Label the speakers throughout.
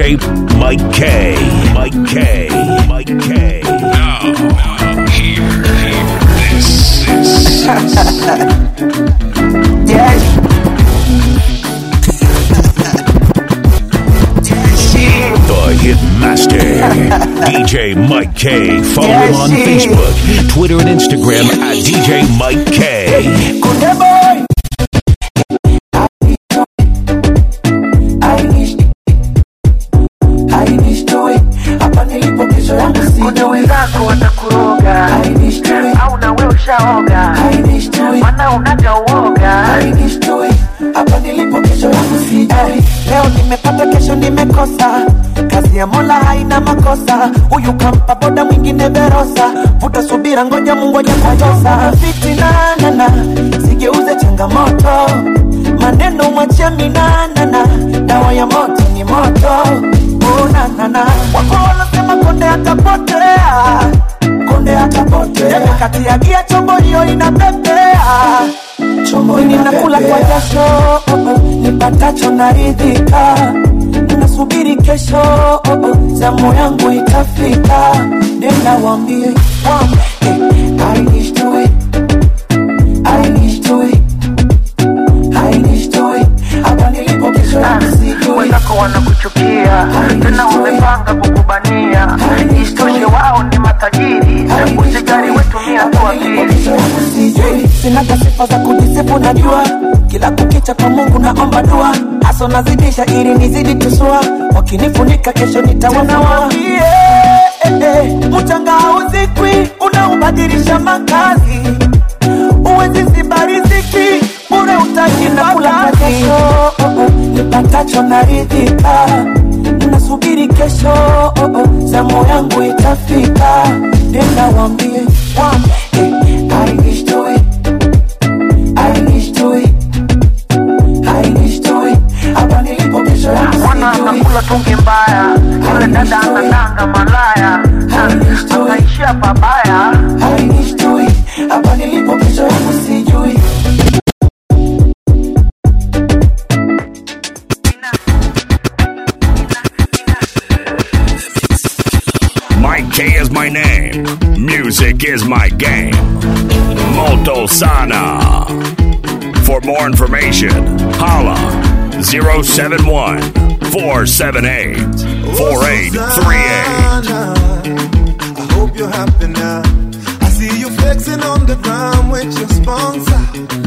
Speaker 1: DJ Mike K. Mike K. Mike K.
Speaker 2: Now, now, hear, hear this. This.
Speaker 3: Yes.
Speaker 1: The Hit Master. DJ Mike K. Follow him on
Speaker 3: Yes,
Speaker 1: Facebook, Twitter, and Instagram at DJ Mike K.
Speaker 3: Kunde boy. I wish I wish to it. Hapa nilipo kesho yangu si
Speaker 4: kuna wenzako watakuroga
Speaker 3: I wish to it.
Speaker 4: au nawe ushaoga
Speaker 3: I wish to it.
Speaker 4: mana unaga uoga
Speaker 3: I wish to it. Hapa nilipo kesho yangu si eh, Leo nimepata kesho nimekosa Kazi ya Mola haina makosa Huyu kampa boda mwingine verosa Vuta subira ngoja Mungu ajakutosa Fitina nana Sigeuze changamoto Maneno mwachia minanana Dawa ya moto ni moto Oh na na na Wako wanasema konde atapotea Konde atapotea Jembe kati ya gia chombo hiyo inapepea chombo ninakula kwa jasho oh, oh, nipatacho naridhika nasubiri kesho oh, oh, zamu yangu itafika nenda wambie wam, eh, I wish to it. I wish to it. I wish to it. Hapa nilipo kesho yangu sijui
Speaker 4: wenzako wanakuchukia tena wamepanga kukubania isitoshe wao ni matajiri usijari wetumia tu akili
Speaker 3: Sijui, sinaga sifa za kujisifu najua kila kukicha kwa mungu naomba dua haso nazidisha ili nizidi tusua wakinifunika kesho nitawanawambie eh, eh, mchanga hauzikwi unaubadilisha makazi uwezi ziba riziki bure utaji na kula kwa jasho oh, oh, nipatacho naridhika nasubiri kesho oh, oh, zamu yangu itafika nenda wambie wam, eh, I wish to it. I wish to it. I wish to it. Hapa nilipo kesho yangu
Speaker 4: mwana
Speaker 3: sijui.
Speaker 4: anakula tungi mbaya yule dada anadanga malaya akaishia pabaya
Speaker 3: I wish to it. Hapa nilipo kesho yangu sijui.
Speaker 1: Mike K is my name. Music is my game. Molto Sana. For more information, holla 071 478 4838.
Speaker 5: I hope you're happy now. I see you flexing on the ground with your sponsor,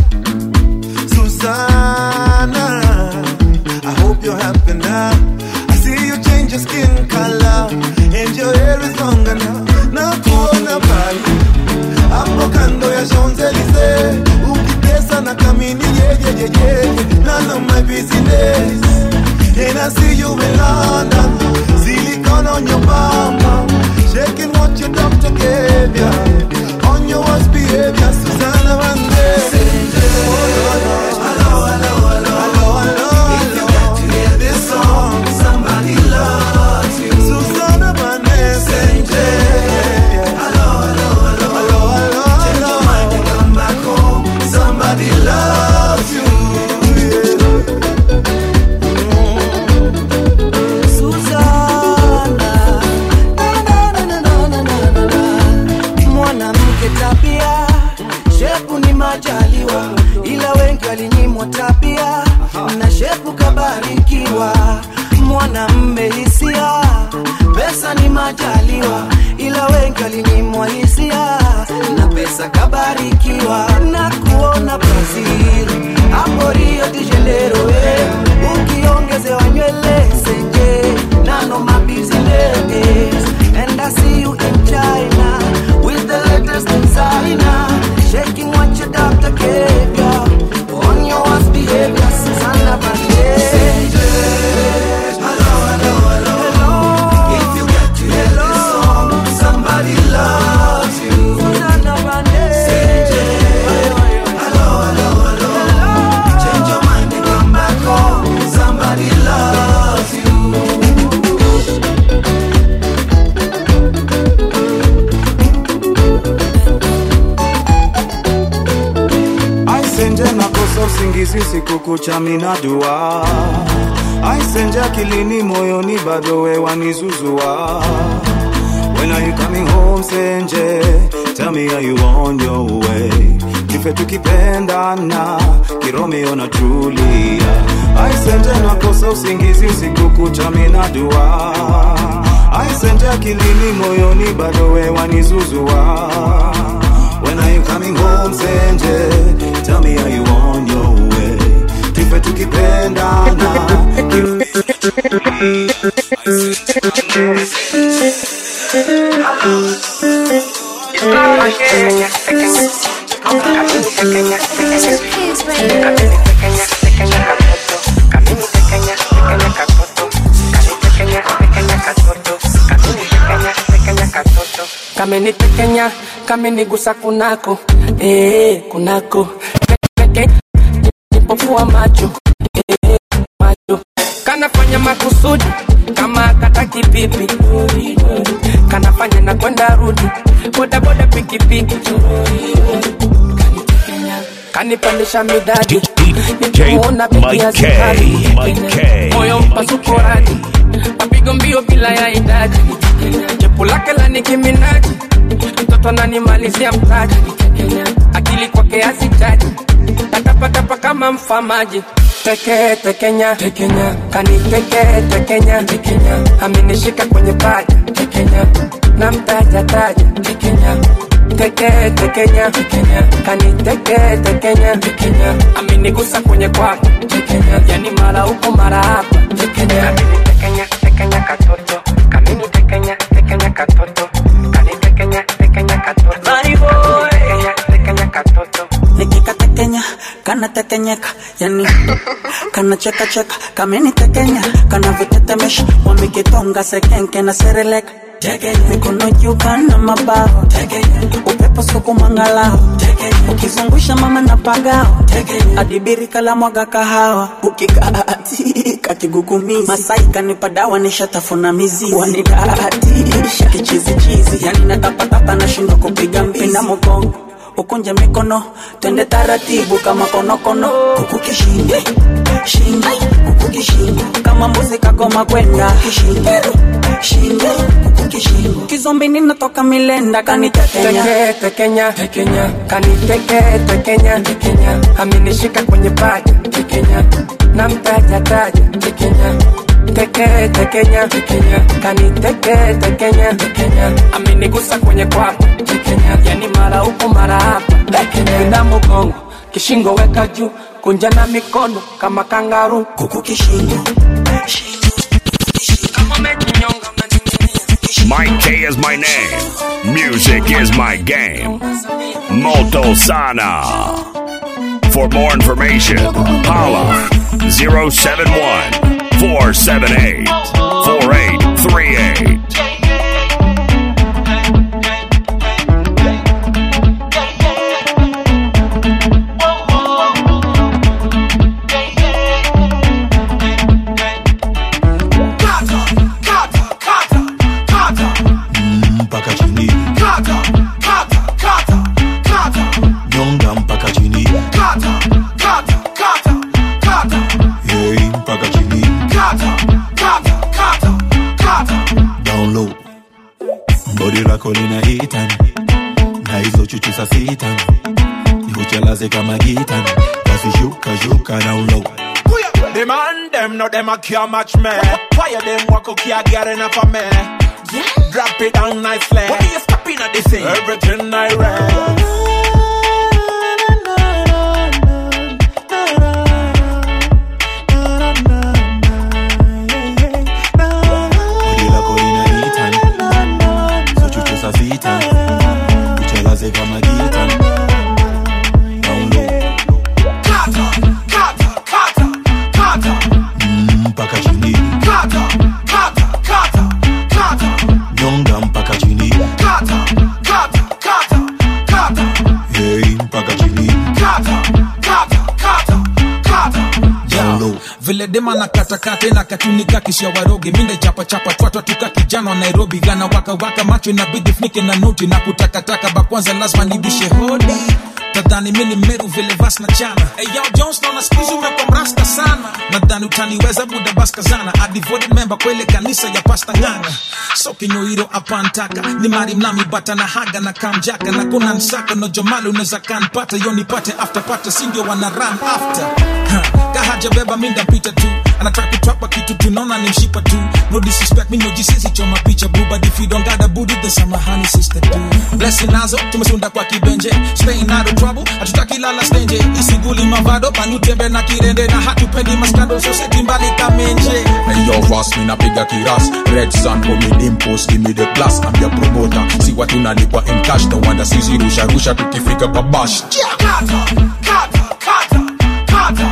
Speaker 5: Susanna. I hope you're happy now. I see you change your skin color and your hair is longer now. Na kuona pale hapo kando ya Champs-Elysees ukitesa na kamini yeyeyeye, none of my business. And I see you in London, silicone on your bum, shaking what your doctor gave ya. On your worst behavior, Susanna Vande. Hello, hello, hello, hello, hello. If you got to hear this song, somebody loves you. Susanna Vande. Hello, hello, hello, hello, hello. Change your mind and come back home. Somebody loves you. Yeah.
Speaker 6: Suzana, na, na, na, na, na, na, na, na. mwanamke tabia shepu ni majaliwa ila wengi walinyimwa tabia na shepu kabarikiwa mwanamme hisia pesa ni majaliwa ila wengi walinyimwa hisia na pesa kabarikiwa na kuona brazil hapo rio de janeiro eh. ukiongezewa nywele senje nano mabusiness and i see you in china with the latest designer shaking what your doctor gave ya on your worst behavior Susanna Vande.
Speaker 5: If you got to hear this song, somebody loves you.
Speaker 6: Susanna Vande.
Speaker 5: Hello, hello, hello. Change your mind and come back home. Somebody loves you.
Speaker 7: usingizi usiku kucha mina dua aisenja akilini moyoni bado wewa nizuzua When are you coming home Senje Tell me are you on your way Kife tukipendana Kiromeo na Julia Aisenje nakosa usingizi usiku kucha mina dua Aisenje akilini moyoni bado wewa nizuzua When are you coming home Senje Tell me are you on your way Kife tukipendana
Speaker 8: kamenitekenya kamenigusa kunako eh, kunako Peke- nipofua macho eh, macho kanafanya makusudi kama kataki pipi kanafanya na kwenda rudi bodaboda pikipiki kanipandisha midadi nikimuona
Speaker 1: Mike
Speaker 8: begi
Speaker 1: K,
Speaker 8: hazikali.
Speaker 1: Mike K.
Speaker 8: moyo mpasuko radi mapigo mbio bila ya idadi jepu lake la nikiminaji mtoto ananimalizia mtaji akili kwake hazijaji tatapatapa kama mfamaji teke tekenya tekenya kaniteke tekenya tekenya amenishika kwenye paja tekenya na mtaja taja tekenya teke tekenya tekenya kaniteke tekenya tekenya amenigusa kwenye kwapa tekenya yani mara huko mara hapa tekenya amenitekenya tekenya katoto kamenitekenya tekenya katoto kanitekenya tekenya katoto Kanitekenya, tekenya katoto
Speaker 6: nikikatekenya kanatekenyeka yani kanachekacheka kamenitekenya kanavitetemesha wamekitonga sekenke na sereleka mikono juu kana mabawa upepo sukumangalao ukizungusha mama na pagao adibiri kala mwaga kahawa ukikaatika kigugumizi masai kanipa dawa nishatafuna mizizi wanidaatisha kichizichizi yani natapatapa nashindwa kupiga mbizi na mogongo ukunje mikono twende taratibu kama konokono huku kishingo shingo huku kishingo kama mbuzi kagoma kwenda kishingo shingo huku kishingo kizombi ninatoka milenda kanitekenya
Speaker 8: teke tekenya tekenya kaniteke tekenya tekenya amenishika kwenye paja tekenya na mtaja taja tekenya teke tekenya tekenya kaniteke tekenya tekenya amenigusa kwenye kwapa tekenya yani mara huko mara hapa tekenya na mgongo kishingo weka juu kunja na mikono kama kangaru
Speaker 6: huku kishingo
Speaker 8: kama umejinyonga
Speaker 1: Mike K is my name. Music is my game. Moto Sana. For more information, holla 071 478 4838.
Speaker 5: mpaka chini nyonga mpaka chini hey, mpaka chini down low bodi lako linaitani na hizo chuchu sa sitani nikuchelaze kama gitani basi shuka shuka down low
Speaker 9: The man them no them a can't match me. Fire them walk okay, I get enough of me. Drop it down nicely. What are you stopping at this thing? Everything I read.
Speaker 5: bodi lako linaitani hizo chuchu sa sitani nikuchelaze kama gitani down low mpaka chini nyonga mpaka chini hey, mpaka chini down low
Speaker 10: vile dema na katakate na katunika kisha waroge minde chapa chapa twatwa tuka kijana wa nairobi gana waka waka macho inabidi funike na noti na kutakataka bakwanza lazima nibishe hodi nadhani mi ni meru vile vas na chana hey, yo, jones naona skuizi umekuwa mrasta sana nadhani utaniweza buda baskazana a devoted member kwa ile kanisa ya pasta nganga so kinyoiro apantaka ni mari mnami bata na haga na kamjaka na kuna nsaka no jomali unaweza kanpata yo nipate after pata sindio wana run after ha, kahaja beba minda pita tu anataka kutrapa kitu tunaona ni mshipa tu no disrespect mi no jisisi choma picha boo but if you don't got a booty then samahani sister tu blessing nazo tumesunda kwa kibenje staying out of trouble hatutaki lala stenje isiguli mavado panutembe na kirende na hatupendi maskando soseti mbali kamenje
Speaker 11: Hey yo, Ross, mi napiga kiras Red Sun, me dimpos, give me the plus I'm your promoter, si watu nalipwa in cash No wonder sisi rusha rusha tukifika kwa bash
Speaker 9: Kata, kata, kata, kata,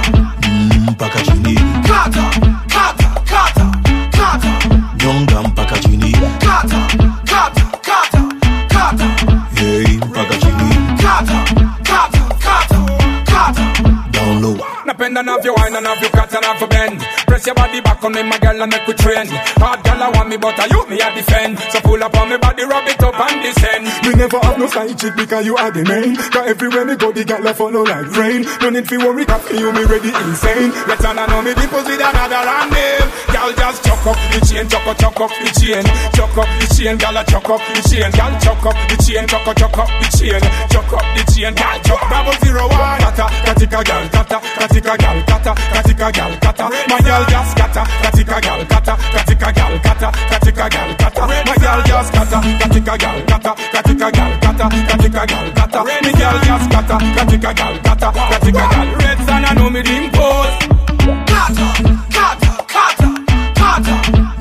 Speaker 11: Mpaka chini,
Speaker 9: kata, kata, kata, kata,
Speaker 11: nyonga mpaka chini
Speaker 9: kata, kata, kata, kata,
Speaker 11: Hey, mpaka chini,
Speaker 9: kata, kata, kata, kata.
Speaker 11: down low
Speaker 8: Napenda navyo wine and navyo cut and navyo bend Press your body back on me my girl and make we train Hard girl I want me but I you me a defend So pull up on me body rub it up and descend
Speaker 12: Me never have no side chick because you are the main. Cause everywhere me go, the gal a follow like rain. No need for worry, cause for you me ready insane.
Speaker 8: Let on know me dimples with another and name Girl just chuck up the chain, chuck up, chuck up the chain Chuck up the chain, girl a chuck up the chain Girl chuck up the chain, chuck up, chuck up the chain Chuck up the chain, girl chuck double zero one Kata, katika girl, kata, katika girl, kata, katika girl, kata My girl just kata, katika girl, kata, katika girl, kata, katika girl, kata My girl just kata, katika girl, kata, katika girl, kata, katika girl, kata Me girl just kata, katika girl, kata, katika girl Red sun I know me dimples
Speaker 9: Kata, kata, kata, kata,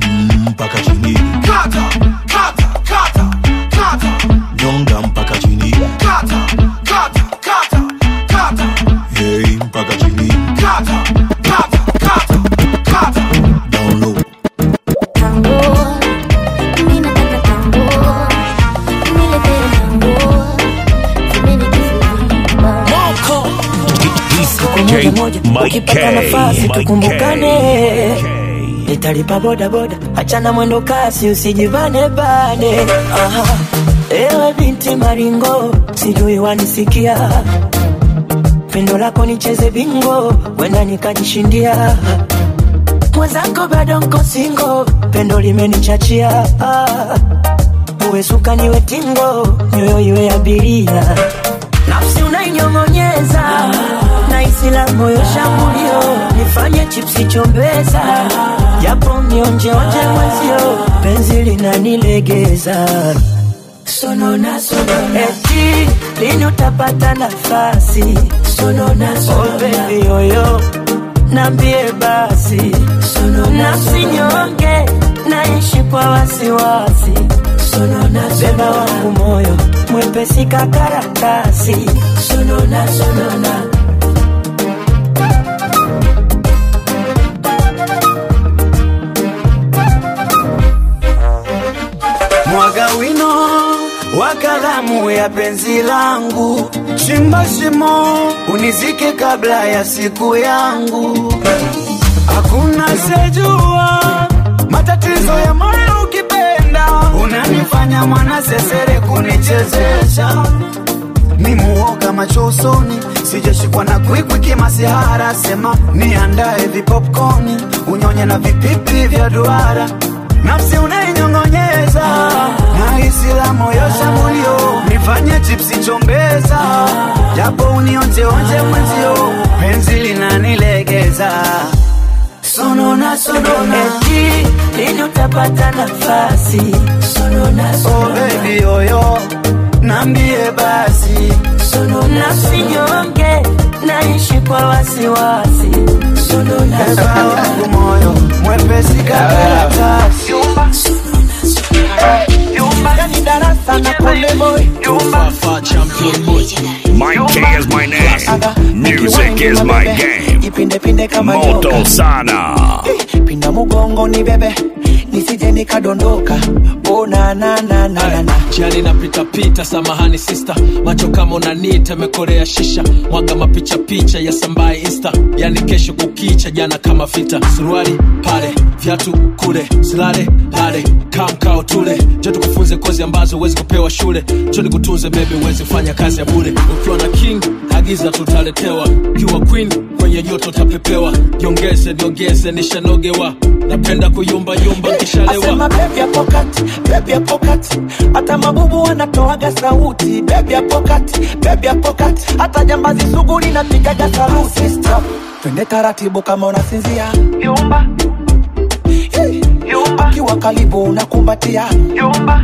Speaker 11: mpaka chini
Speaker 9: kata, kata, kata, kata,
Speaker 11: nyonga mpaka chini
Speaker 9: kata, kata, kata, kata,
Speaker 11: Hey, mpaka chini
Speaker 9: kata, kata, kata, kata.
Speaker 11: down low
Speaker 1: DJ Mike
Speaker 6: ukipata
Speaker 1: K.
Speaker 6: nafasi
Speaker 1: Mike
Speaker 6: tukumbukane
Speaker 1: K.
Speaker 6: nitalipa bodaboda achana mwendo kasi usijivane bane Aha. ewe binti maringo sijui wanisikia pendo lako nicheze bingo wenda nikajishindia mwenzako bado nko singo pendo limenichachia Ah. uwe suka niwe tingo nyoyo iwe abiria nafsi unainyong'onyeza na isila moyo shambulio nifanye chipsi chombeza japo nionjeonje mwezio penzi linanilegeza sonona sonona eti lini utapata nafasi sonona sonona oh, baby yoyo nambie basi nafsi nyonge naishi kwa wasiwasi beba wangu moyo mwepesi kakaratasi sonona sonona
Speaker 3: mwaga wino wa kalamu ya penzi langu, chimba shimo unizike kabla ya siku yangu. Hakuna sejua matatizo ya moyo ukipenda, unanifanya mwana sesere kunichezesha ni muoga macho usoni, sijashikwa na kwikwi kimasihara. Sema niandae vipopcorni, unyonye na vipipi vya duara, nafsi unainyong'onyeza na hisi la moyo shambulio, nifanye chipsi chombeza, japo unionjeonje mwenzio, penzi linanilegeza sonona sonona,
Speaker 6: eti lini utapata nafasi sonona
Speaker 3: oh
Speaker 6: sonona
Speaker 3: baby yoyo, nambie basi
Speaker 6: nafsi nyonge naishi kwa wasiwasi
Speaker 3: Eba wangu moyo mwepesi kakaratasi
Speaker 6: yani darasa na konde boy
Speaker 1: Mike K is my name. Music is my game.
Speaker 6: ipindepinde kama
Speaker 1: Moto
Speaker 6: nyoka
Speaker 1: sana.
Speaker 6: pinda mugongo ni bebe nisije nikadondoka oh, na, na, na, na, na, na.
Speaker 13: jiani napitapita samahani sista macho kama unanita mekorea shisha mwaga mapicha picha ya sambaye insta yani kesho kukicha jana kama vita suruali pale viatu kule silale lale kamkao tule jo tukufunze kozi ambazo huwezi kupewa shule cho nikutunze bebe huwezi fanya kazi ya bure ukiwa na king agiza tutaletewa ukiwa queen kwenye joto tapepewa jiongeze jiongeze nishanogewa napenda kuyumba yumba nkishalewa
Speaker 3: asema bebi ya pokati bebi ya pokati hata mabubu wanatoaga sauti bebi ya pokati bebi ya pokati hata jambazi sugu linapigaga saluti Stop. twende taratibu kama unasinzia yumba yumba kiwa karibu unakumbatia yumba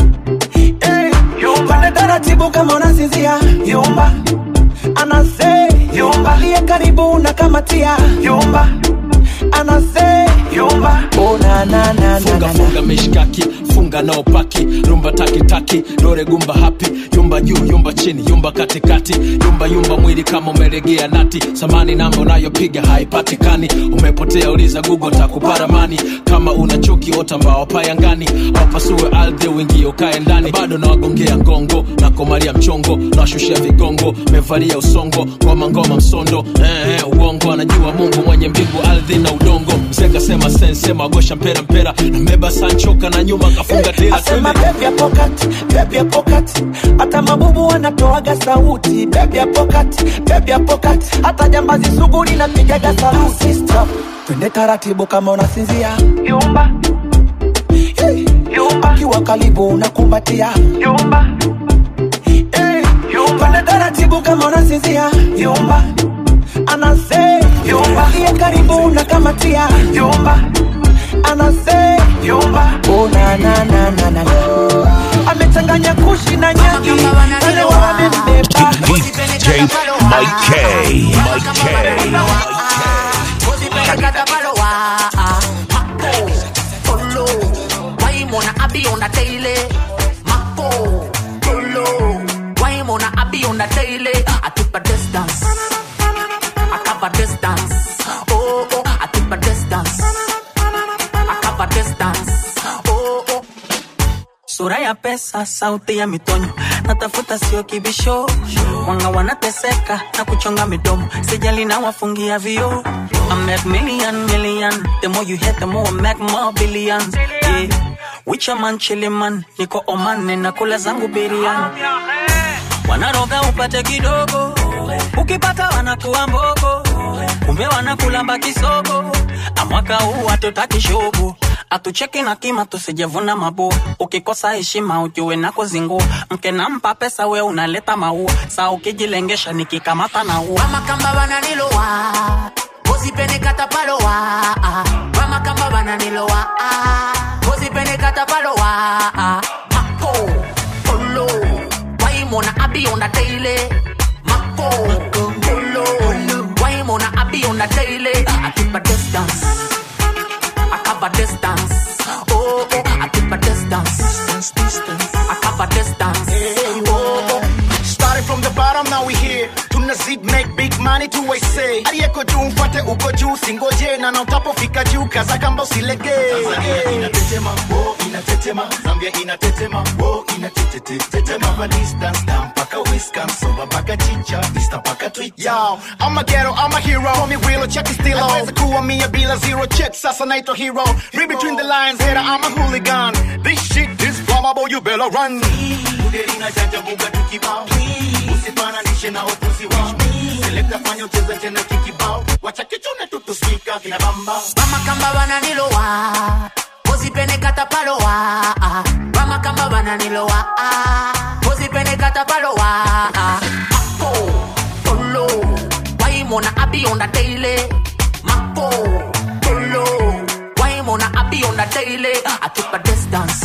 Speaker 3: twende taratibu kama unasinzia yumba anase yumba liye karibu unakamatia yumba anase yumba oh, na, na, na, na,
Speaker 13: funga
Speaker 3: na, na.
Speaker 13: funga mishkaki funga nao paki rumba takitaki dore gumba hapi yumba juu yumba chini yumba katikati yumba yumba mwili kama umelegea nati samani namba unayopiga haipatikani umepotea uliza google takuparamani kama una chuki ota mbao payangani wapasue ardhi uingie ukae ndani bado nawagongea ngongo na komalia mchongo nawashushia vigongo mevalia usongo ngoma ngoma msondo eh, eh, uongo anajua mungu mwenye mbingu ardhi na udongo mzee kasema sensema agosha mpera mpera nambeba sanchoka na nyuma kafunga tela
Speaker 3: asema
Speaker 13: twende
Speaker 3: bebi ya pokati bebi ya pokati hata mabubu wanatoaga sauti bebi ya pokati bebi ya pokati hata jambazi sugu linapigaga saluti Stop. twende taratibu kama unasinzia yumba yumba kiwa karibu unakumbatia yumba twende taratibu kama unasinzia yumba anase yumba liye karibu unakamatia yumba anase yumba oh, na, na, na, na, na, na. amechanganya kushi na nyaki wale wamembeba
Speaker 1: DJ Mike K. Mike K.
Speaker 14: Waimona abi on the daily. Mako, Polo. Waimona abi on the daily. I keep a distance. I cover distance. Oh, oh, I keep a distance. I cover distance. Oh, oh.
Speaker 6: sura ya pesa sauti ya mitonyo natafuta sio kibisho wanga wanateseka na kuchonga midomo sijali na wafungia vio I make million million the more you hit the more I make more billions yeah. Wicha man chili man niko Oman na kula zangu biriani wanaroga upate kidogo ukipata wanakuwa mbogo kumbe wanakulamba kisogo amwaka huu hatutaki shogo atucheki na kima tusijevuna mabua ukikosa heshima ujue na kuzingua mke nampa pesa we unaleta maua saa ukijilengesha nikikamata na ua
Speaker 14: Mama kamba bananilowa Ozipene katapalowa Mama kamba bananilowa Ozipene katapalowa Mako Polo Waimona abi on the daily Mako Polo Waimona abi on the daily I keep a distance I cover distance Oh oh I keep a distance Distance distance I cover distance Oh oh
Speaker 15: Started from the bottom, now we here. Tunazid make big money to I say. Aliyeko juu mfuate uko juu, singoje na na utapofika juu, kaza kamba usilege. Tanzania inatetema, wo inatetema. Zambia inatetema, wo inatetetetema. Cover distance, down mpaka Wisconsin, mpaka chicha, Easter mpaka Twitter. Yo, I'm a ghetto, I'm a hero. Call me real, check it still on. Naweza kuwa mia bila zero check, sasa naitwa hero. Read between the lines, hater, I'm a hooligan. This shit is flammable, you better run. Budelina janja buga tukibao usifananishe na upuzi wao selekta fanya ucheze tena kikibao wacha kichune tutuspika kina bamba
Speaker 14: Mama kamba bananilowa Ozipene katapalowa Mama kamba bananilowa Ozipene katapalowa Mako Polo Waimona abi on the daily Mako Polo Waimona abi on the daily I keep a distance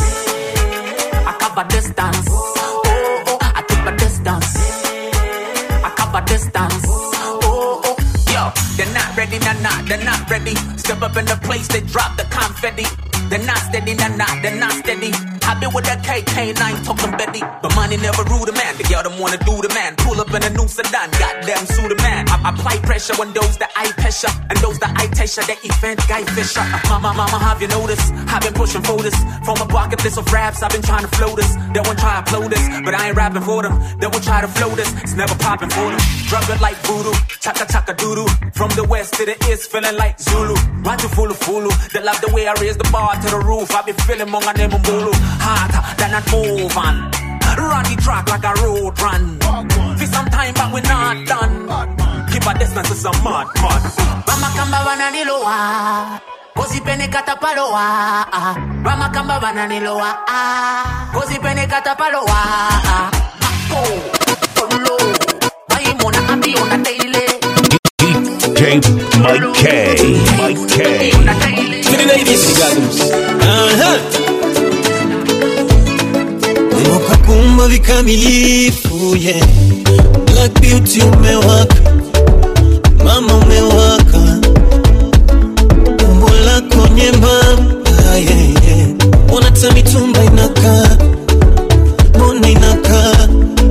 Speaker 14: I cover distance Oh oh I keep a distance I cover distance Oh oh Yo, they're not ready, nah nah, they're not ready. Step up in the place, they drop the confetti. They're not steady, nah nah, they're not steady.
Speaker 16: I been with that KK9 talking Betty, but money never rule the man. The girl don't wanna do the man. Pull up in a new sedan, goddamn sue the man. I apply pressure on those that I pressure, and those that I pressure. That event guy Fisher. Uh, mama, mama, have you noticed? I've been pushing for this from a bucket list of raps. I've been trying to flow this. They won't try to upload this, but I ain't rapping for them. They will try to flow this. It's never popping for them. Drop it like voodoo, chaka chaka doodoo. From the west to the east, feeling like Zulu. Run to fulu fulu. They love the way I raise the bar to the roof. I be feeling monga name mulu. Harder than I move on. Run the track like a road run. For some time, but we not done. Keep a distance to some mud, mud.
Speaker 14: Bamakamba bananilowa Kozipene katapalowa Bamakamba bananilowa Kozipene katapalowa Mako Polo Maimona abiona daily
Speaker 1: DJ Mike K. Mike K.
Speaker 17: To the ladies.
Speaker 6: Ukakumba vikamilifu yeah. Black beauty umewaka, mama umewaka, umbo lako nyembamba yeah, yeah. Mbona hata mitumba inakaa, mbona inakaa,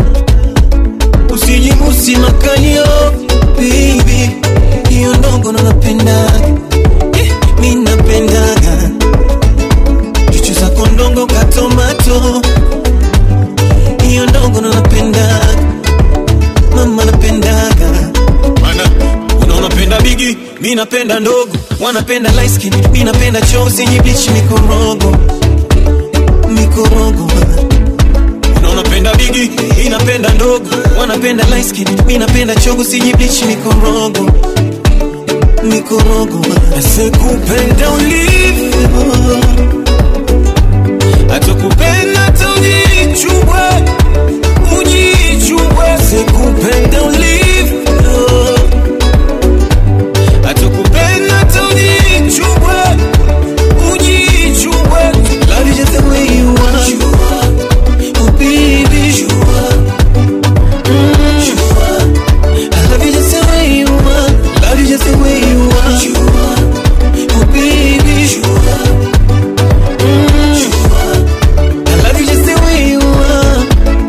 Speaker 6: usijibusi makalio baby, hiyo ndogo ndo napendaga yeah, mi napendaga chuchu zako ndongo katomato hiyo ndogo ndo napendaga mama napendaga
Speaker 7: Mana, unaona penda bigi mi napenda ndogo
Speaker 6: wanapenda light skin mi napenda chozi yenye bleach mikorogo mikorogo
Speaker 7: unaona penda bigi mi napenda ndogo
Speaker 6: wanapenda light skin mi napenda chogo yenye bleach mikorogo mikorogo asekupenda ulivyo atakupenda hata ujichubwe ujichubwe sekupenda ulivyo atakupenda hata ujichubwe ujichubwe love you just the way you are oh baby Mm. I love you just the way you are love you just the way you are oh baby Mm. I love you just the way you are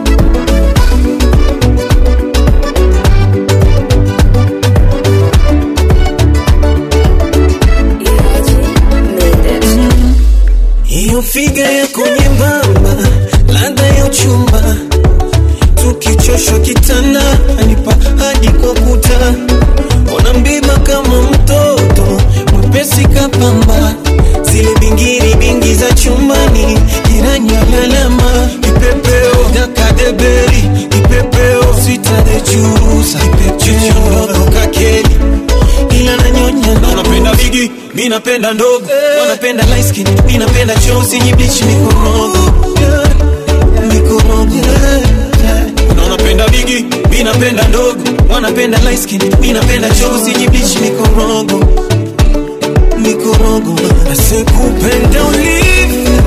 Speaker 6: hiyo figa yako nyembamba, ladha ya uchumba, tukichoshwa kitanda anipa hadi kwa kuta, ona mbiba kama mtoto mwepesi kapamba, zile bingiri bingi za chumbani, jirani alalama, kipepeo dakadeberi, kipepeo sitadechurusa, kipepeo kakeli ila nanyonya
Speaker 7: na unapenda bigi mi napenda ndogo
Speaker 6: wanapenda light skin mi napenda chozi yenye bleach mikorogo mikorogo
Speaker 7: na unapenda bigi mi napenda ndogo
Speaker 6: wanapenda light skin mi napenda chozi yenye bleach mikorogo mikorogo asekupenda ulivyo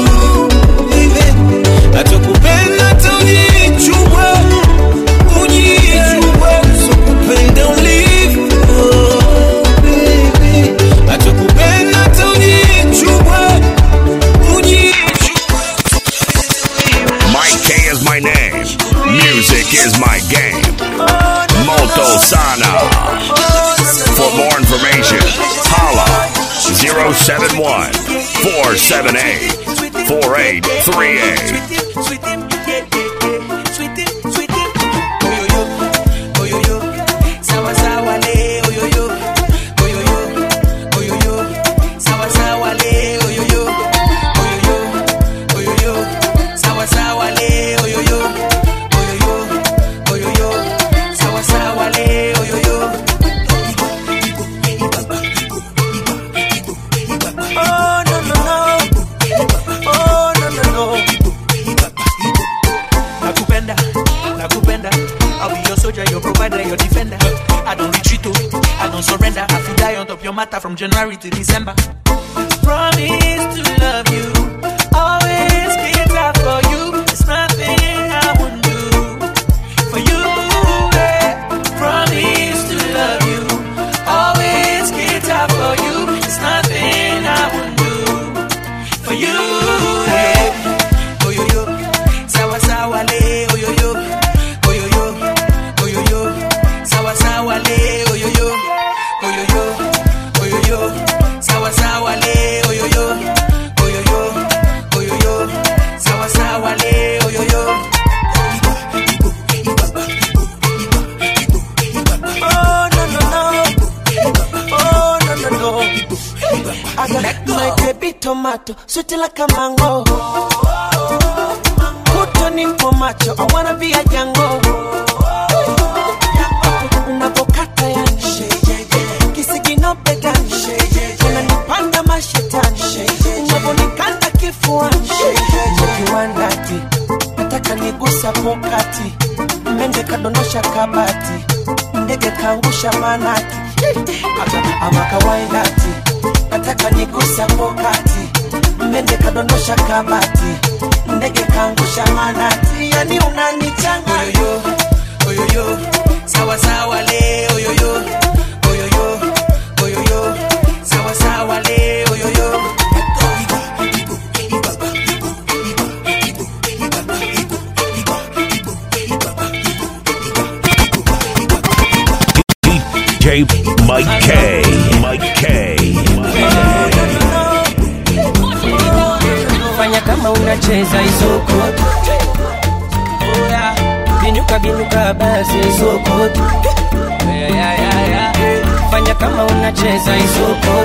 Speaker 6: atakupenda hata ujichubwe ujichubwe sokupenda ulivyo atakupenda hata ujichubwe ujichubwe
Speaker 1: Mike K is my name. Music is my game. Moto Sana. For more information, holla 071 478 4838.
Speaker 6: Sawa sawa le, oyoyo, oyoyo, oyoyo, sawa sawa le, oyoyo, oyoyo, oyoyo, sawa sawa le, oyoyo, oyoyo, oyoyo, sawa sawa le, oyoyo. Oh no no no, oh no no no. Nakupenda, nakupenda. I'll be your soldier, your provider, your defender. I don't retreat, oh, I don't surrender. I feel die on top your matter from January to December. Promise to love you, always be there for you. There's nothing I wouldn't do for you. eh. Promise to love you, always be there for you. There's nothing I wouldn't do for you. eh.
Speaker 3: tomato, sweet like a mango. Put on info macho, I wanna be a Django. Unavokata yani, kisiginope gani, unanipanda mashetani, unavonikanda kifuani, kiwandati, nataka nigusa pokati, mende kadondosha kabati, ndege kaangusha manati, ama kawaindati, nataka nigusa pokati, mende kadondosha kabati, ndege kaangusha manati, yani unanichanganya
Speaker 6: oyoyo sawa sawa le oyoyo oyoyo oyoyo sawa sawa le oyoyo
Speaker 1: DJ Mike K. Mike K.
Speaker 8: fanya kama unacheza isoko Oya, binuka binuka basi isoko Ya, ya, ya, ya. fanya kama unacheza isoko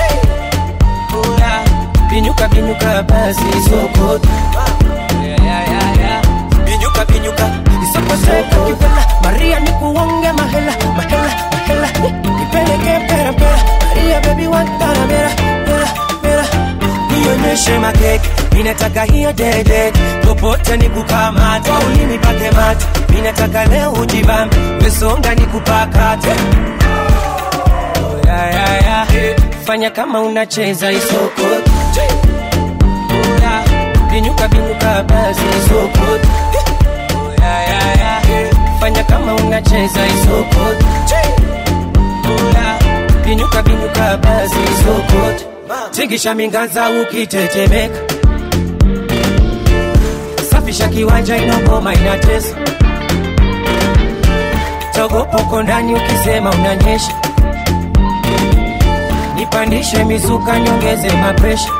Speaker 8: Oya, binuka binuka basi isoko Ya, ya, ya, ya. binyuka binyuka isokoseka kivela maria nikuonge mahela mahela mahela nipeleke mpera mpera maria bebi wantana mera mera mera nionyeshe makeke minataka hiyo dede popote nikukamata ulimi pake mate minataka leo ujibambe mesonga nikupakate Oh, ya, ya, ya. fanya kama unacheza isoko Oya, binyuka binyuka basi isoko ya, ya, ya. fanya kama unacheza isoko Oya, binyuka binyuka basi isoko tingisha mingaza ukitetemeka safisha kiwanja inogoma inatesa togopoko ndani ukisema unanyesha nipandishe mizuka nyongeze mapresha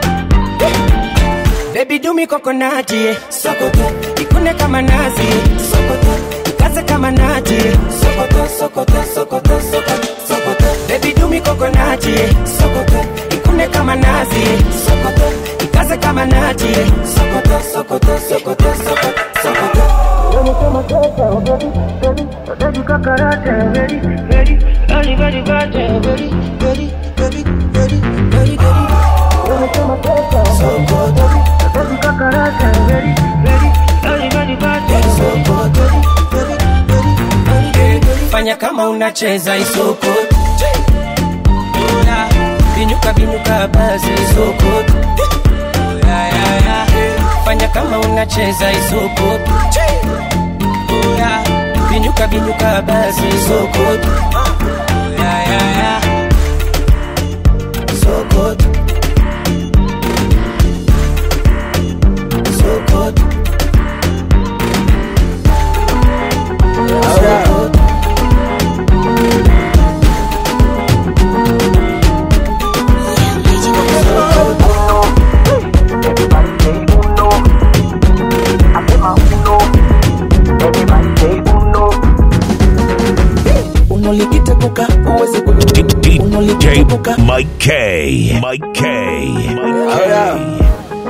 Speaker 8: Baby do me coconut, yeah. Sokoto, ikune kama nazi, sokoto, ikaze kama nati, sokoto, sokoto, sokoto, sokoto, sokoto. Baby do me coconut, yeah. Sokoto, ikune kama nazi, sokoto, ikaze kama nati, sokoto, sokoto, sokoto, sokoto, sokoto. fanya kama unacheza isoko Oya, binyuka binyuka basi isoko Oya, ya, ya. fanya kama unacheza isoko Oya, binyuka binyuka basi isoko Oya, ya, ya. Soko. Soko. Soko.
Speaker 3: unolikitepuka uwezi
Speaker 1: DJ Mike K. Mike K. Mike K.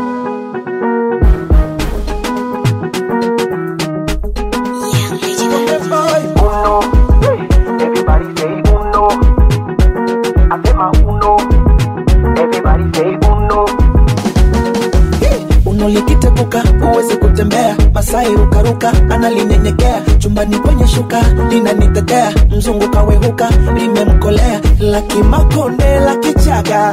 Speaker 3: unolikitepuka uwezi kutembea masai rukaruka analinyenyekea chumbani kwenye shuka linanitetea mzungu kawehuka limemkolea lakimakonde lakichaga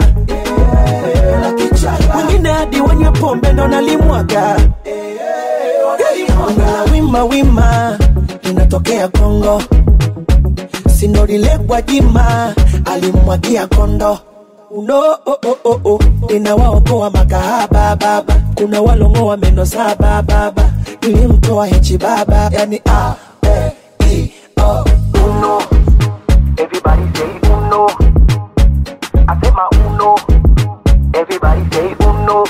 Speaker 3: wengine hadi wenye pombe ndo nalimwaga la wima wima linatokea kongo sinorilekwa jima alimwagia kondo uno oh, oh, oh, oh. linawaokoa makahaba baba kuna walongoa meno saba baba nilimtoa hechi baba yani a e i o uno
Speaker 4: Everybody say uno. Asema uno. Everybody say uno.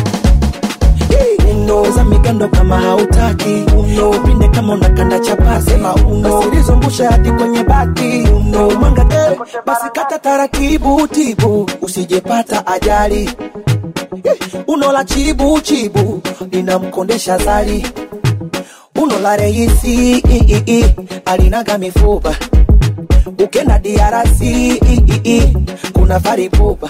Speaker 3: uno za migando kama hautaki uno pinde kama unakanda chapasi sema uno usilizungusha hadi kwenye bati uno mwanga eh, basi kata taratibu tibu usijepata ajali uno la chibu chibu linamkondesha zali uno la reisi i, i, i, alinaga mifupa ukenda DRC i, i, i, kuna varipupa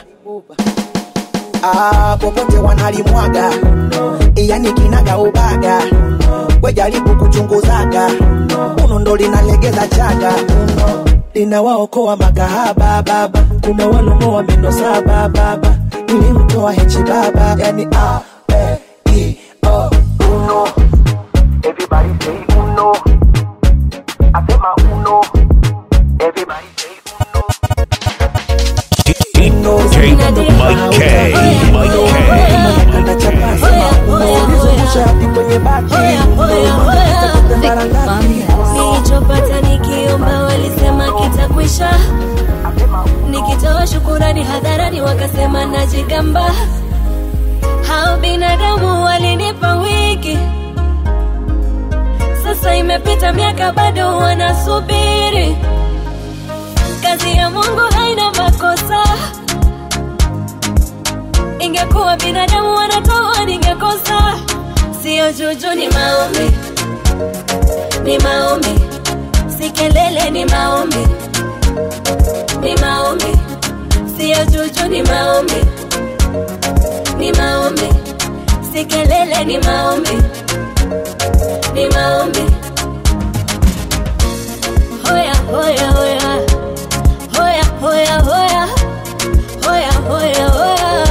Speaker 3: ah, popote wanalimwaga yani kinaga ubaga wejaribu kuchunguzaga uno ndo linalegeza chaga uno linawaokoa makahaba baba kuna walomoa meno saba baba nilimtoa hechi baba yani a e i o uno
Speaker 4: Everybody say uno. Asema uno. Everybody say
Speaker 1: DJ Mike K. Mike
Speaker 3: ulizungusha hadi kwenye bati
Speaker 18: nilichopata nikiomba walisema kitakwisha nikitoa shukurani hadharani wakasema najigamba hao binadamu walinipa wiki sasa imepita miaka bado wanasubiri kazi ya mungu haina makosa ingekuwa binadamu wanatoa ningekosa sio juju ni maombi ni maombi si kelele ni maombi ni maombi sio juju ni maombi ni maombi si kelele ni maombi ni maombi hoya hoya hoya hoya hoya hoya hoya hoya hoya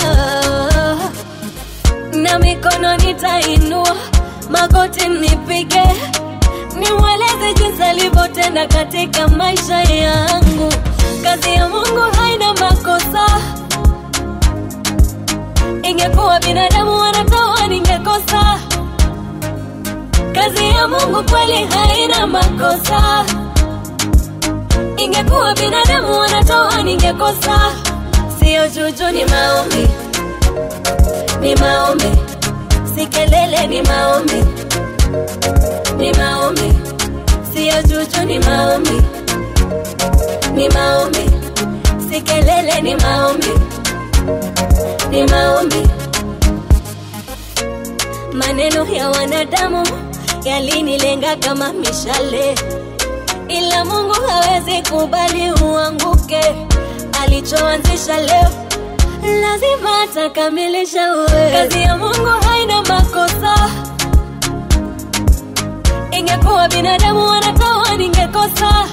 Speaker 18: na mikono nitainua magoti nipige nimweleze jinsi alivyotenda katika maisha yangu kazi ya mungu haina makosa ingekuwa binadamu wanatoa ningekosa kazi ya mungu kweli haina makosa ingekuwa binadamu wanatoa ningekosa sio juju ni maombi ni maombi si kelele ni maombi ni maombi sio juju ni maombi ni maombi si kelele ni maombi ni maombi maneno ya wanadamu yalinilenga kama mishale ila mungu hawezi kubali uanguke alichoanzisha leo lazima atakamilisha uwe kazi ya mungu haina makosa ingekuwa binadamu wanatoa ningekosa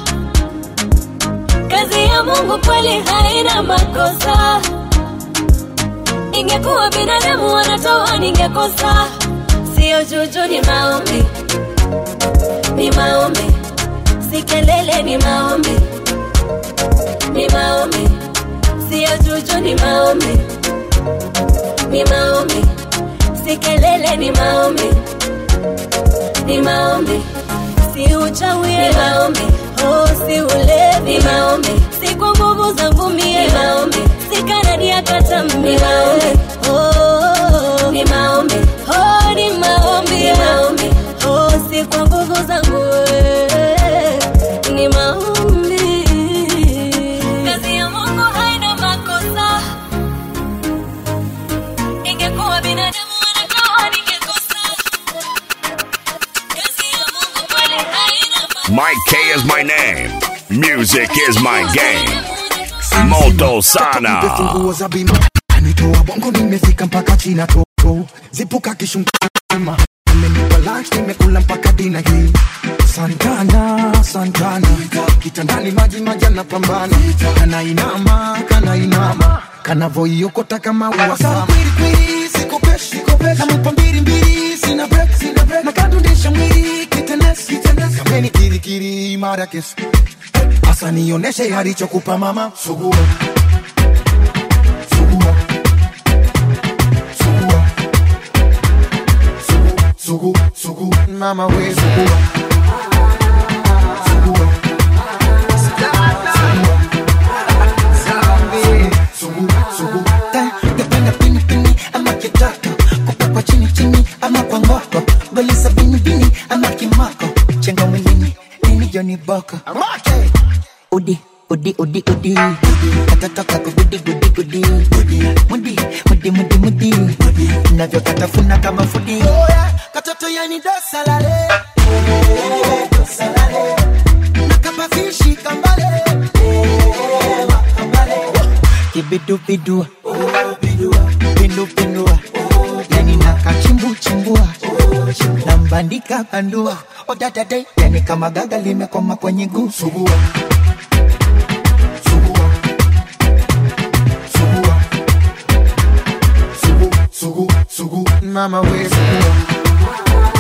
Speaker 18: kazi ya mungu kweli haina makosa ingekuwa binadamu wanatoa ningekosa sio juju ni maombi ni maombi si kelele ni maombi ni maombi sio juju ni maombi ni maombi si kelele ni maombi ni maombi si uchawi ni maombi oh si ulevi ni maombi si kwa nguvu zangu mie ni maombi si kanadi ya katambi ni maombi oh ni maombi oh ni maombi ni maombi oh si kwa nguvu zangu eh, ni maombi kazi ya Mungu haina makosa ingekuwa binadamu wanatoa ningekosa kazi ya Mungu kweli haina
Speaker 1: Mike K is my name. Music is my game. Moto Sana.
Speaker 19: funguo za bima anitoa bongo nimefika mpaka china toto zipuka kishungama amenipa lunch nimekula mpaka dina hii santana santana kitandani maji maji anapambana kanainama kanainama kanavoiokota kama uwasama namupa mbili mbili sina break sina break nakadundisha mwili kitenes kitenes kameni kirikiri imara kesi asa nioneshe alichokupa mama sugua sugua sugua sugu sugu mama we sugua sugua sugu sugu napenda pini pini ama kitako kupakwa chini chini ama kwa ngoko golisa bini bini ama kimako chenga mwilini nini joni boko udi udi udi udi katatoka kugudi gudi gudi mudi mudi mudi mudi
Speaker 3: navyokatafuna kama fudi katoto yani dosalale dosalale nakapafishi kambale kibidubidua pindupindua yani nakachimbuchimbua nambandika bandua odadade yani kama gaga limekoma kwenye guu sugua sugu sugu mama we sugua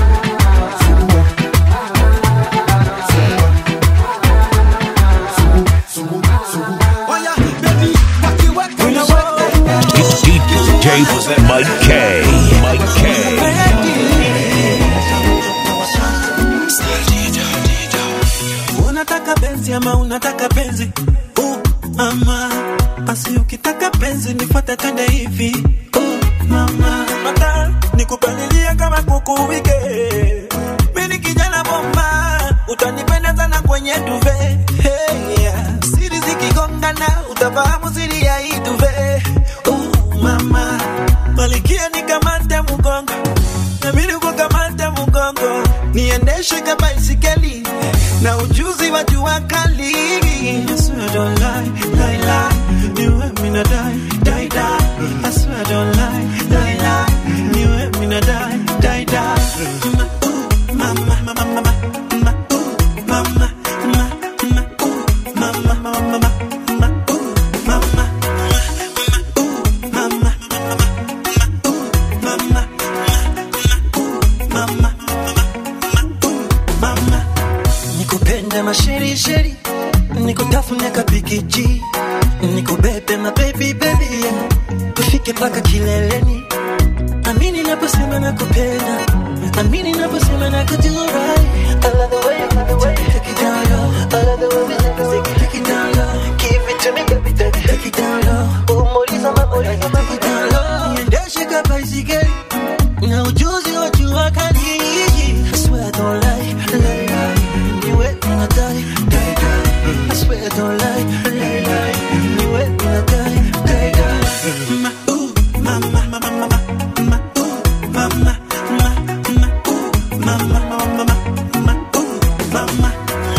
Speaker 1: DJ Mike K. Mike K.
Speaker 20: unataka penzi ama unataka penzi uh, mama basi ukitaka penzi nifuate twende hivi uh, mama mata nikupalilia kama kuku wike mi ni kijana bomba utanipenda sana kwenye duve hey, yeah. siri zikigongana utafahamu siri ya hii duve uh, mama malikia nikamate mgongo nami nikukamate mgongo niendeshe kama isikeli na ujuzi wa jua kali I swear I don't lie, lie, lie. You and me not die, die, die. I swear I don't lie, lie, lie. You and me not die, die, die. Ma, ooh, mama, mama, mama, ma, ooh, mama, ma, ma, ooh, mama, mama, mama, ma, ooh, mama, ooh, mama, mama, mama, mama, nikupende masherisheri nikutafune kapikiji nikubebe mabebi bebi tufike mpaka kileleni amini naposema nakupenda amini naposema nakujurai I love the way you love the way you take it down low I love the way we take it, take it, take it down low Give it to me baby, take it, take it down low Umuliza mamuliza take it down low Niendeshe kama isigeli na ujuzi wa jua kali I swear I don't lie, lie, lie You wet when I die, die, die I swear I don't lie, lie, lie You wet when I die, die, die Ma, ooh, mama, mama, mama Ma, ooh, mama, ma, ma, ooh Mama, mama, mama Ma, ooh, mama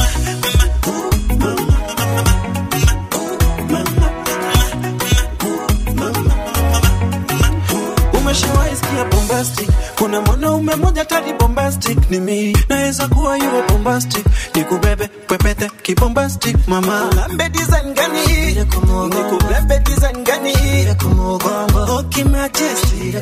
Speaker 20: umeshawaisikia bombastic kuna mwanaume moja tadi bombastic ni mi naweza kuwa yuwa bombastic nikubebe pepete kibombastic mama lambe design gani nikubebe design gani okimajesti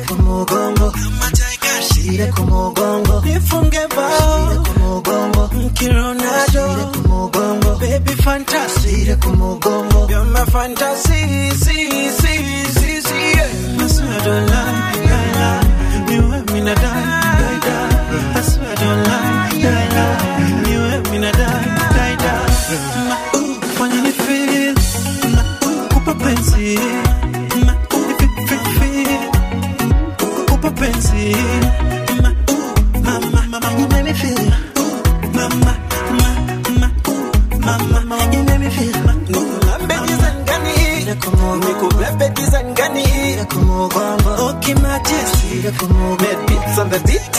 Speaker 20: nifunge bao mkironado baby fantasy you're my fantasy see see see see yeah. I swear I don't lie, lie, lie. You and me not die, die, die. I swear I don't lie, lie, lie. You and me not die, die, die. Ma, ooh, fanya ni feel. Ma, ooh, kupa penzi. Ma, ooh, ni feel, feel, feel. Kupa penzi. Ma, ooh, ma, ma, ma, ma, you make me feel. Ooh, ma, ma, ma, ma, ooh, ma, ma, ma, you make me feel. Ma, nikulambe design gani? Nikubebe design gani? Okay, majesty. Mad beats on the beat.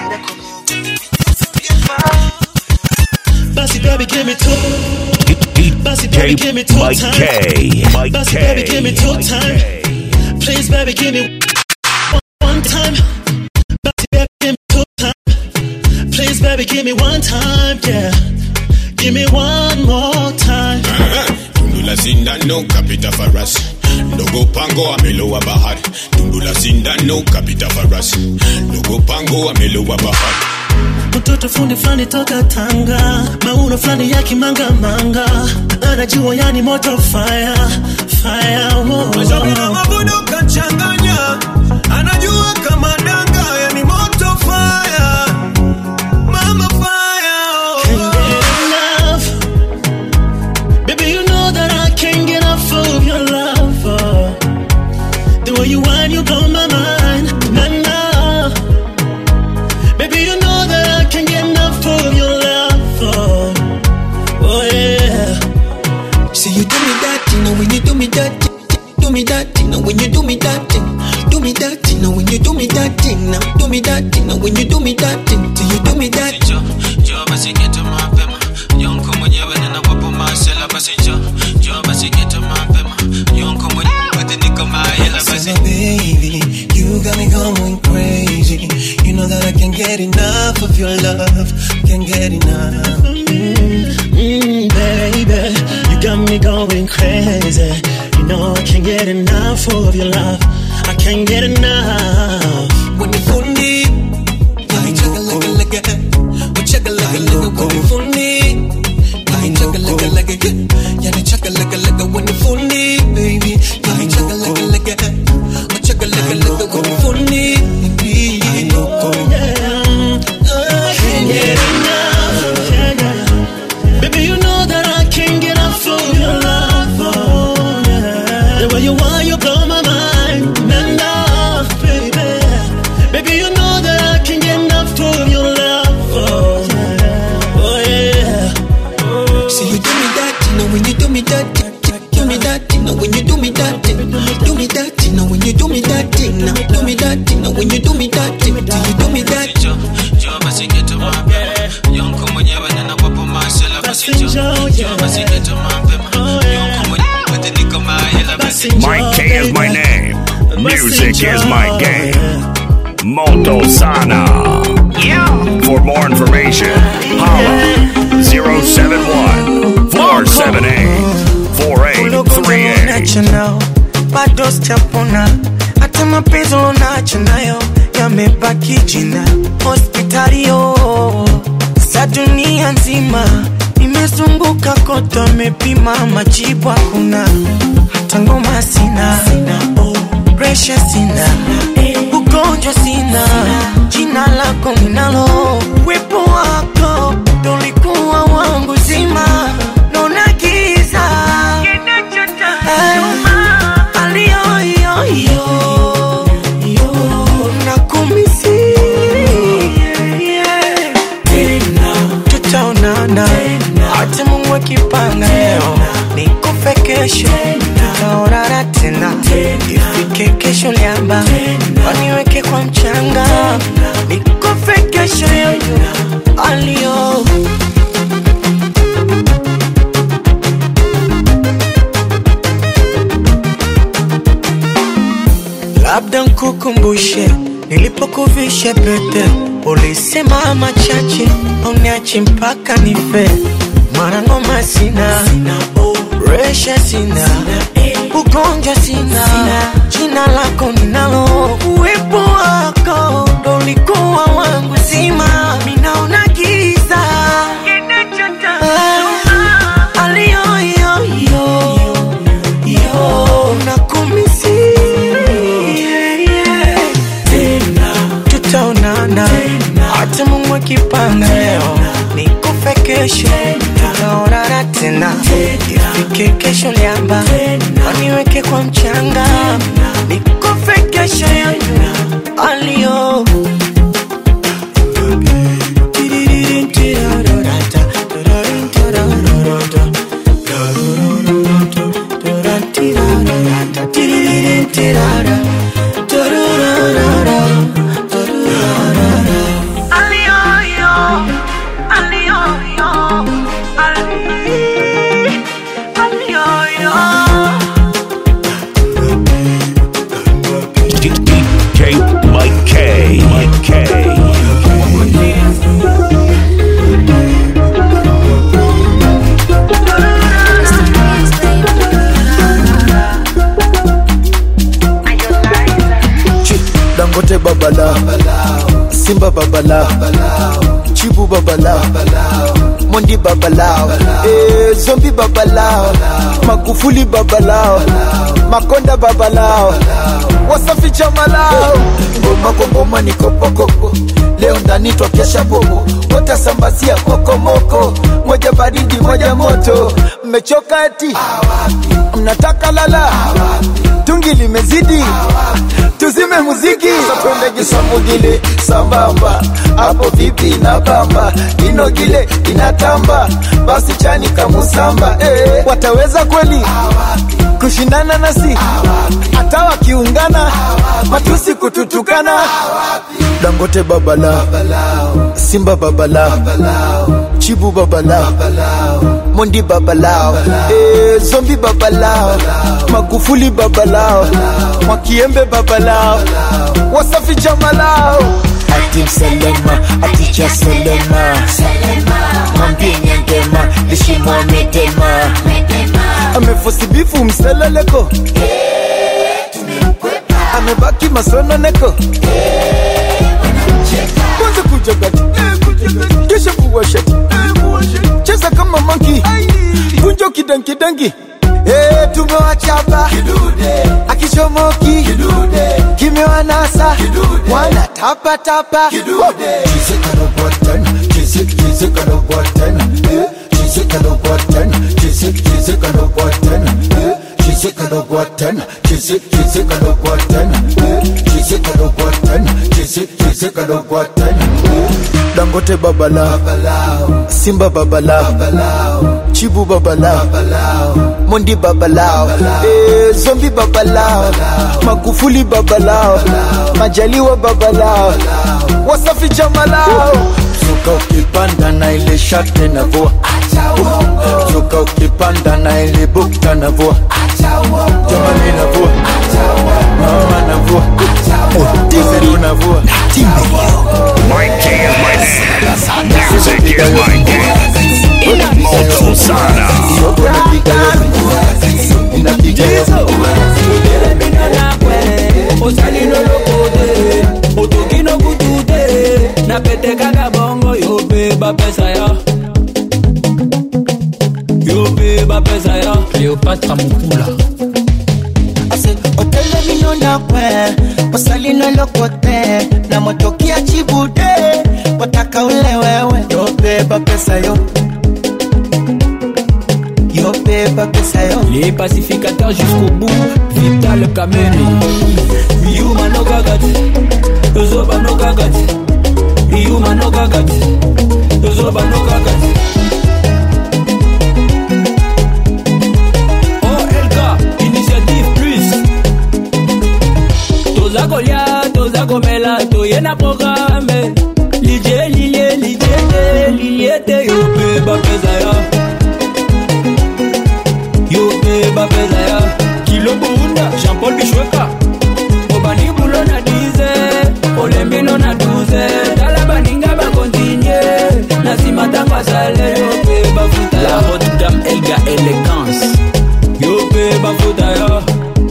Speaker 21: Bossy baby, give me two. Bossy baby, give me two
Speaker 1: Mike
Speaker 21: time.
Speaker 1: K. Mike
Speaker 21: Bossy
Speaker 1: K.
Speaker 21: baby, give me two time. Please, baby, give me one, one time. Bossy baby, give me two time. Please, baby, give me one time. Yeah, give me one more time.
Speaker 11: tundu la sindano kapita farasi ndogo pango amelowa bahari tundu la sindano kapita farasi ndogo pango amelowa bahari
Speaker 21: mtoto fundi fulani toka Tanga, mauno fulani ya kimangamanga, anajua yani moto fire fire. Oh,
Speaker 20: Mashauri na mabudu kachanganya, anajua kama danga, yani moto fire, mama fire.
Speaker 21: Can't get enough. Baby, you know that I can't get enough of your love. oh. The way you whine, you blow my mind. Nah, nah. Baby, you know that I can't get enough of your love. Oh, oh yeah.
Speaker 20: See you do me that, you know when you do me that, do me that, you know when you do me that, do me that, you know
Speaker 10: basi geto mapema yonko mwenyewe ninawapo masela basi jo jo basi geto mapema yonko mwenyewe wote niko mahela basi
Speaker 20: So baby, you got me going crazy. You know that I can't get enough of your love. Can't get enough.
Speaker 21: Mm, baby, you got me going crazy. You know I can't get enough of your love. I can't get enough.
Speaker 20: When you pull me, I chugga like a like a, we chugga like a like a when you pull me. I chugga like a like a, yeah, yeah, chugga like a like a when you pull me, baby. I chugga like a like a, we chugga like a like a when you pull me, baby. I know, yeah, I can't get enough.
Speaker 21: Yeah, yeah. Baby, you know that I can't get enough of your love. Oh, yeah. The way you are, you blow my mind. And love, baby. Baby, you know that I can't get enough of your love. Oh, yeah. Oh, yeah.
Speaker 20: See you do me that, you know when you do me that, do me that, you know when you do me that, do me that, you know when you do me that, now do me that, you know when you do me that, do you do me that?
Speaker 10: jo jo basi geto mapema yonko mwenyewe ninawapo masela basi jo jo basi geto mapema yonko mwenyewe wote niko mahela basi
Speaker 1: Mike K is my name. Music is my game. Moto Sana. For more information, holla 071 478 4838.
Speaker 6: unacho nao bado sijapona hata mapenzi unacho nayo yamebaki jina hospitalio sa dunia nzima nimezunguka kote amepima majibu hakuna hata ngoma sina presha sina ugonjwa sina jina lako ninalo wepo wako dolikuwa wangu zima naona giza aliyoyoyo nakumisi tutaonana hata mungu akipanga leo nikufe kesho tutaonana tena ifike kesho liamba waniweke kwa mchanga nikufe kesho yoyo aliyo labda nkukumbushe nilipokuvisha pete ulisema machache uniache mpaka nife mara ngoma sina resha sina ugonjwa sina jina lako ninalo uwepo wako ndo ulikuwa wangu zima minaona giza Ah, aliyoyoyo yo nakumisi tutaonana hata mungu akipanga leo nikufe kesho tutaonana tena ifike kesho liamba waniweke kwa mchanga nikufe kesho yoyo aliyo
Speaker 1: DJ Mike K. Mike K.
Speaker 2: dangote babala simba babala chibu babala mondi babalao eh, zombi babalao magufuli babalao makonda babalao wasafi chamalao ngoma kwa ngoma ni kopokoko leo ndani twakesha bobo watasambazia kokomoko moja baridi moja moto mmechoka eti mnataka lala tungi limezidi tuzime muziki twende kisamugile sambamba hapo vipi na bamba inogile inatamba basi chani kamusamba eh, wataweza kweli kushindana nasi hata wakiungana matusi kututukana dangote babala simba babala chibu babalao mondi babalao eh, zombi babalao magufuli babalao mwakiembe babalao wasafi jamalao atim selema aticha selema mwambie nyangema lishimwamedema amefosibifu mseleleko amebaki masononeko kwanza kuja gati kisha kuwashati cheza kama manki kunjo kidankidangi Eh, tumewachapa akichomoki kimewanasa wana tapatapa dangote babalao simba babalao chibu babalao mondi babalao eh, zombi babalao magufuli babalao majaliwa babalao wasafi jamalao zuka ukipanda na ile shate na vua zuka ukipanda na ile bukta na vua jamani na vua mama na vua tizeru na vua
Speaker 1: Mike K is my name. Music is my game. Moto Sana.
Speaker 5: napetekaka bongo yobeba pesa ya yobeba pesa ya cleopatra mokula
Speaker 6: otelemino na kwe osalino lokote na motokia chibude wataka ule wewe yobeba pesa yo yobeba pesa yo
Speaker 5: les pacificateurs jusqu'au bout vital kameni yuma no gagati zoba no gagati yuma no gagati zoba no gagati olk initiative plus toza kolia toza komela toye na programe lidie lilie lidie te lilie te yope bapeza ya yope bapeza ya kilo buunda jean-paul bishweka obani bulo na 10 olembino na 12 tala baninga bakontinye na nsima ntango asale yope bafuta la haute dame elga élégance yope bafuta ya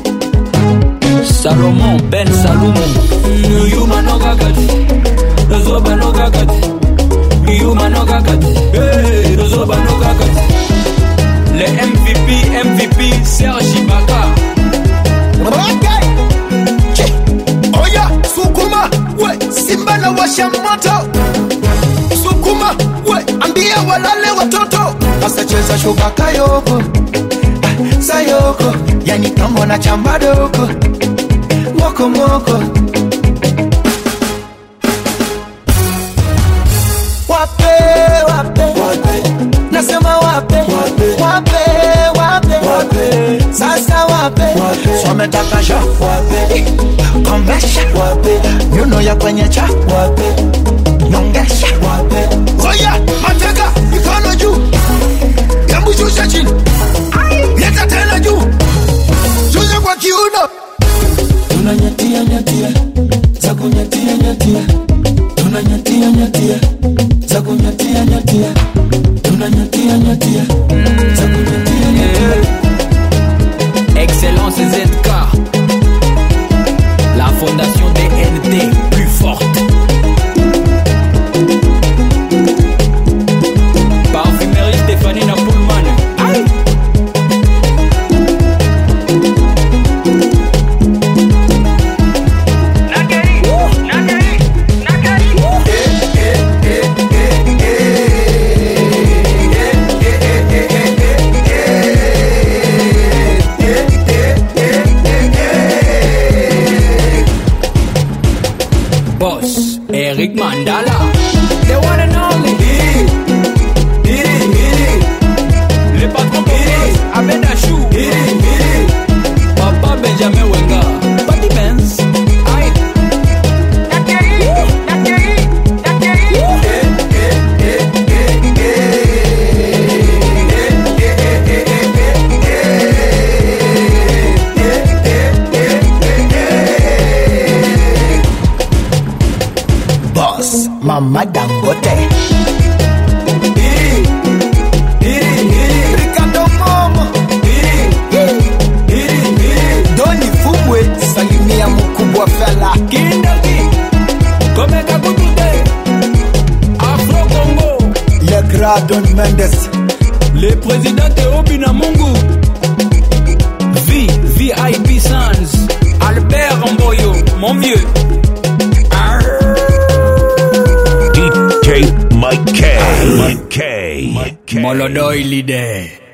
Speaker 5: salomon ben salumo yuma no kakati zoba no kakati yuma no kakati Hey, zoba no kakati le mvp mvp serge ibaka
Speaker 2: Okay. Che. Oya, sukuma we simba na washa moto sukuma we ambia walale watoto sasa cheza shuka kayoko Ah, sayoko yani kama na chamba doko moko moko wape wape nasema wape wape wape sasa wape sometaka sha wape kombesha wape nyuno ya kwenye cha wape nyongesha wape oya mateka mikono juu hebu shusha chini leta tena juu shusha kwa kiuno
Speaker 6: tunanyatia nyatia za kunyatia nyatia tunanyatia nyatia za kunyatia nyatia tunanyatia nyatia za kunyatia nyatia
Speaker 5: Excellence ZK La fondation DNT plus forte Parfumerie Stéphanie Napoulman Aïe Boss
Speaker 2: boss mama dangote Ricardo Momo Doni Fumwe salimia mkubwa fela
Speaker 5: Kindaki Komeka kutute Afro Congo
Speaker 2: Le Grand Don Mendes
Speaker 5: Le président Théobi na Mungu V VIP Sans Albert Mboyo mon vieux
Speaker 1: DJ Mike K. Mike K. Mike K.
Speaker 5: Molodoi leader